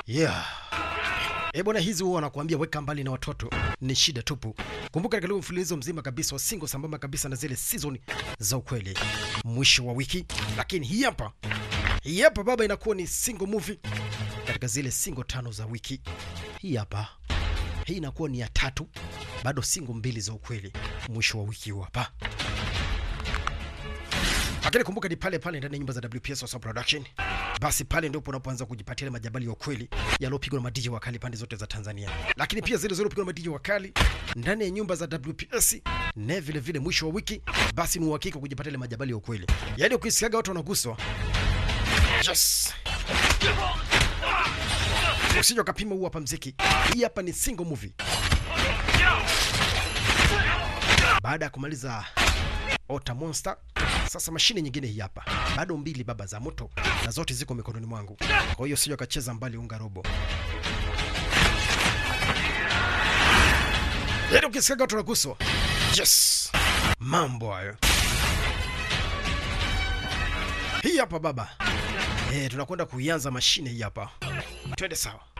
Yeah. Eh bwana, hizi huwa wanakuambia weka mbali na watoto, ni shida tupu. Kumbuka katika ule mfululizo mzima kabisa wa single sambamba kabisa na zile season za ukweli mwisho wa wiki, lakini hii hapa hii hapa baba inakuwa ni single movie katika zile single tano za wiki. Hii hapa hii inakuwa ni ya tatu, bado single mbili za ukweli mwisho wa wiki huu hapa. Lakini kumbuka ni pale pale ndani ya nyumba za WPS Wasa Production. Basi pale ndipo unapoanza kujipatia ile majabali ya ukweli yaliyopigwa na madiji wakali pande zote za Tanzania, lakini pia zile zilizopigwa na madiji wakali ndani ya nyumba za WPS na vile vile mwisho wa wiki, basi ni uhakika kujipatia ile majabali ya ukweli, yaani ukisikiaga watu wanaguswa, yes, usije ukapima huu hapa mziki. Hii hapa ni single movie. Baada ya kumaliza Ota Monster, sasa mashine nyingine hii hapa, bado mbili baba za moto, na zote ziko mikononi mwangu. Kwa hiyo sio akacheza mbali unga robo. Yaani ukisikia watu wanaguswa, yes, mambo hayo. Hii hapa baba, eh, tunakwenda kuianza mashine hii hapa, twende sawa.